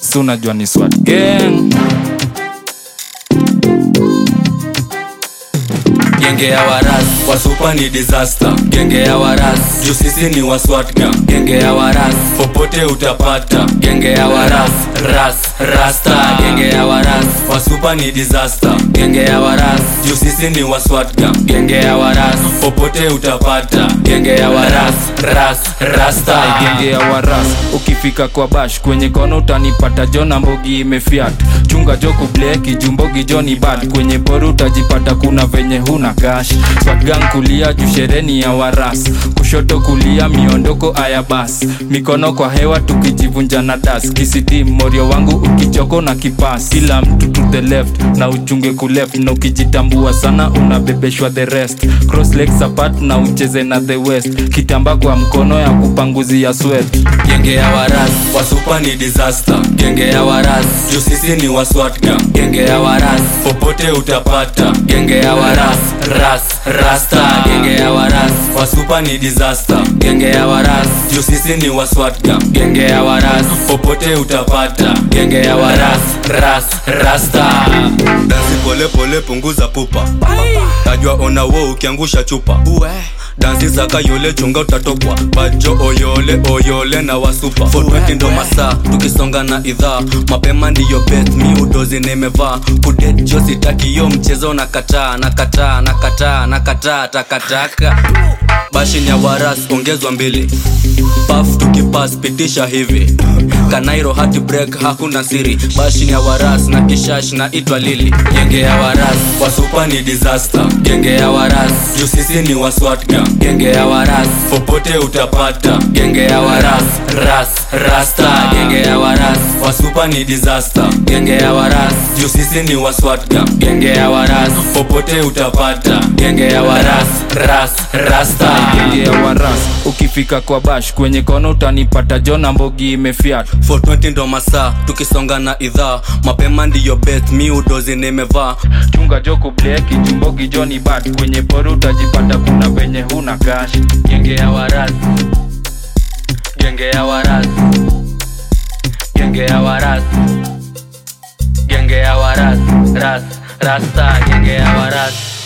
si unajua ni swat gang genge ya waras wasupa ni disaster genge ya waras juu sisi ni waswatga genge ya waras popote utapata genge ya waras ras rasta genge ya waras wasupa ni disaster genge ya waras juu sisi ni waswatga genge ya waras popote utapata genge ya waras ras rasta genge ya waras ukifika kwa bash kwenye kono utanipata jona mbogi imefiat chunga joko bleki jumbogi joni bad kwenye boru utajipata kuna venye huna gash swatgang kulia juu shereni ya waras kushoto kulia miondoko aya bas mikono kwa hewa tukijivunja na das kisidi morio wangu ukichoko na kipas kila mtu to the left na uchunge kuleft na ukijitambua sana unabebeshwa the rest cross legs apart na ucheze na the west kitamba kwa mkono ya kupanguzia sweat genge ya waras wasupa ni disaster genge ya waras juu sisi ni waswatga genge ya waras popote utapata genge ya waras ras rasta genge ya waras wasupa ni disaster genge ya waras juu sisi ni waswatga genge ya waras popote utapata genge ya waras ras rasta dansi pole pole punguza pupa tajwa ona wo ukiangusha chupa dansi zaka yole chunga utatokwa bajo oyole oyole na wasupa 420 ndo masaa tukisonga na idhaa mapema ndiyo bet mi udozi nimevaa kudet jo sitaki yo mchezo na kataa na kataa na kataa na kataa takataka bashin ya waras ongezwa mbili paf tukipas pitisha hivi kanairo hati break hakuna siri bashin ya waras na kishash na itwa lili genge ya waras wasupa ni disaster genge ya waras juu sisi ni waswatga genge ya waras popote utapata genge ya waras ras rasta genge ya waras wasupa ni disaster genge ya waras juu sisi ni waswatga genge ya waras popote utapata genge ya waras ras rasta genge ya waras ukifika kwa bash kwenye kono utanipata jona mbogi imefiat 420 ndo masaa tukisonga na idhaa mapema ndiyo bet mi udozi nimevaa chunga joko bleki jumbogi joni bad kwenye boru utajipata kuna venye huna gash genge ya waras genge ya waras genge ya waras genge ya waras ras rasta genge ya waras